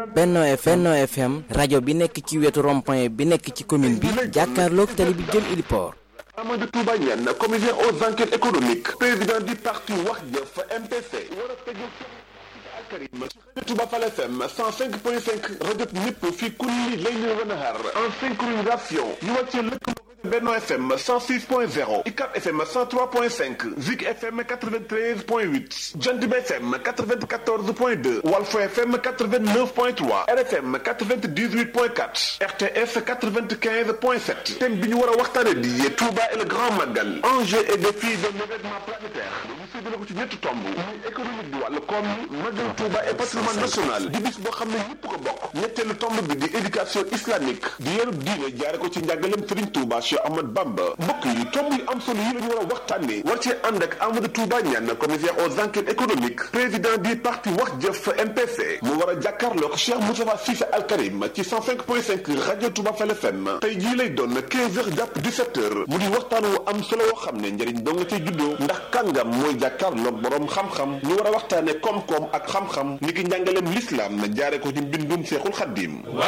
Benno FM Benno FM rajo bi nekk ci wetu rond-point bi nekk ci commune bi jàkkaarloog tali bi jëm Iliport. Amadou Touba Niane commissaire aux enquêtes économiques président du parti Wax Jëf MPC war a tegu Alkarim Touba Fall FM 105.5 rajo ñëpp fi kulli layli wa nahar en synchronisation ñu wàccee lëkkaloo Benno FM 106.0 ICAP FM 103.5 Zik FM 93.8 Jant Bi FM 94.2 Walfo FM 89.3 RFM 98.4 RTS 95.7 thème bi ñu war a waxtaane di Touba et le Grand Magal enjeux et défis d'un événement planétaire ñu séddale ko ci ñetti tomb muy économique bi wàllu koom yi Magal Touba et patrimoine national di bis boo xam ne ñëpp ko bokk ñetteelu tomb bi di éducation islamique di yarub diine jaare ko ci njàngaleem Serigne Touba Cheikh Ahmad Bamba mbokk yi tomb yu am solo yi la ñu war a waxtaanee war cee ànd ak Amadou Touba Niane commissaire aux enquêtes économiques président du parti Wax Jëf MPC mu war a jàkkaarloog Cheikh Moustapha Cissé Al Karim ci 105.5 rajo Touba Fall FM tey jii lay doon 15 heures jàpp 17 heures mu di waxtaan wu am solo woo xam ne njëriñ doo nga cay juddoo ndax kàngam mooy jàkkaarloog borom xam-xam ñu war a waxtaane koom-koom ak xam-xam ni ki njàngaleem l'islam na jaare ko ci mbindum Seexul Xaddim